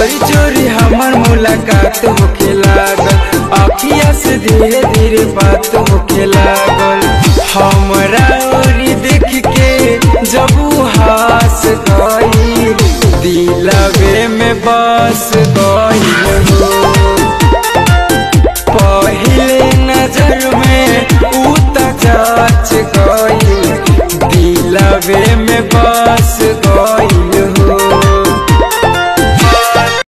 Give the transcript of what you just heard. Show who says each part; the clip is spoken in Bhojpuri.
Speaker 1: चोरी चोरी हमर मुलाकात होखे लागल अखिया से धीरे धीरे बात होखे लागल हमरा ओरी देख के जब उ हंस गई दिलवे में बस गई हो